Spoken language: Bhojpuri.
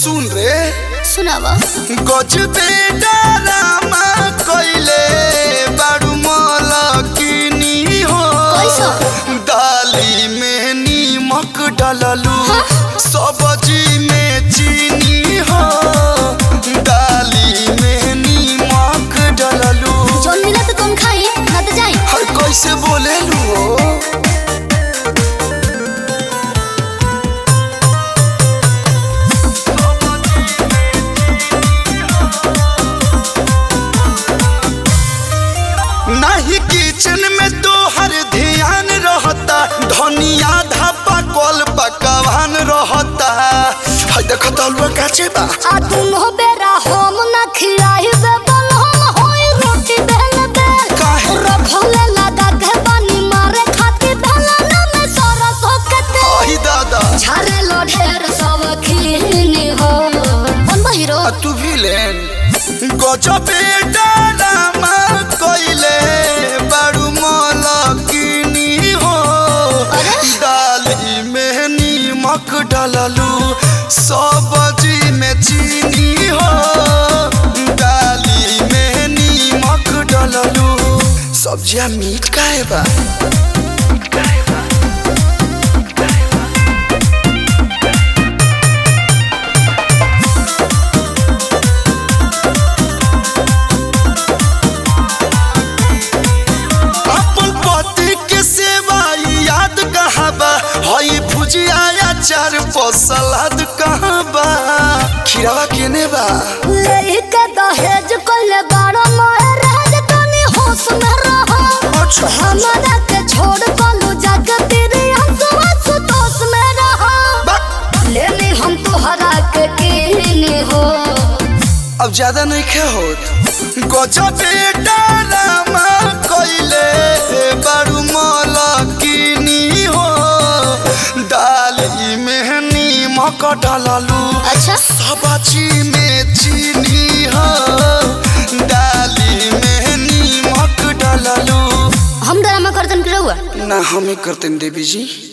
सुन रे सुनावा गजबे डरामा कइले बारू मलकिनी हो कैसा? दाली में नीमक डाललू हाँ? सब्जी में चीनी हो दाली में नीमक डाललू जौन मिला तो तुम खाई ना तो जाई हर कैसे बोलेलू हो नहीं किचन में तो हर ध्यान रहता धनिया धापा कल पकवान रहता हाय देखो तो अलुआ काचे बा आ दुनो बेरा हम ना खिलाई बे बल हम होई रोटी बेल बेल काहे? रखले लगा के पानी मारे खाती भला में सरस होकते अही दादा झारे लो ढेर सब खीनी हो कौन बा हीरो आ तू विलेन गजबे डरामा कइले बारू मलकिनी हो अरे? दाली में नीमक डाललू सब्जी में चीनी हो दाली में नीमक डाललू सब्जियां मीठ काहे बा अपन पति के सेवा याद कहाँ बा हई भुजिया अचार पर सलाद कहाँ बा खीरावा केने बा लेके दहेज कोले बारो मोए राज तनी होश में रहो अच्छा हमारा के छोड़ बोलू जग तेरे हंसवा सुतोष में रहो बा- लेने हम तोहरा के कीनी हो अब ज्यादा नहीं खे होत गजबे डरामा कइले बारू मलकिनी हो दाली में नीमक डाललू अच्छा सब्जी में चीनी हो दाली में नीमक डाललू हम ड्रामा करतन के रहुआ ना हमें करते देवी जी